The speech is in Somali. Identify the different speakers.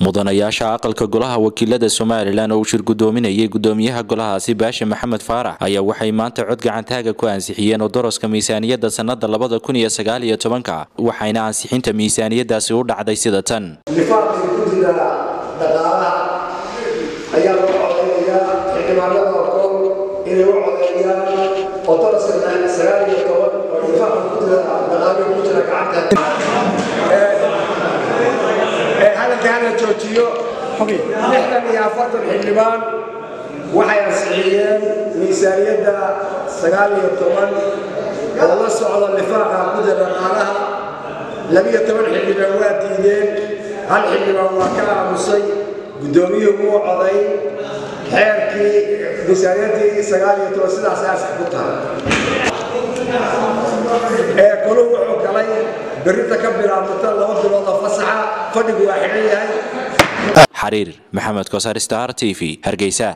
Speaker 1: mudanayaasha aqalka golaha wakiilada somalilan oo uu shir gudoominayay gudoomiyaha golahaasi baashe maxamed faarax ayaa waxay maanta cod gacantaaga ku ansixiyeen odoroska miisaaniyadda sannada labada kun iyo sagaal iyo tobanka waxayna ansixinta miisaaniyadaasi u dhacday sida tan
Speaker 2: nifaaqii guddiga dhaqaalaha ayaa loo codeynayaa xildhibaanada koor inay u codeeyaan odoroska sagaal iyo toban oo nifaaqa guddiga dhaqaalihi ku jira gacanta hadalka hala joojiyo lixdan iyo afartan xildhibaan waxay ansixiyeen miisaaniyadda sagaal iyo toban oo la socda nifaaqa guddiga dhaqaalaha labiyo toban xildhibaan waa diideen hal xildhibaan waa ka aamusay guddoomiyuhu wuu coday xeerkii miisaaniyaddii sagaal iyo toban sidaas aasax ku tahay ee kolu wuxuu galay berrinta ka bilaabmata laba bilood oo fasaxa fadhigu waa xidhan yahay
Speaker 1: xariir maxamed koosar star t v hargeysa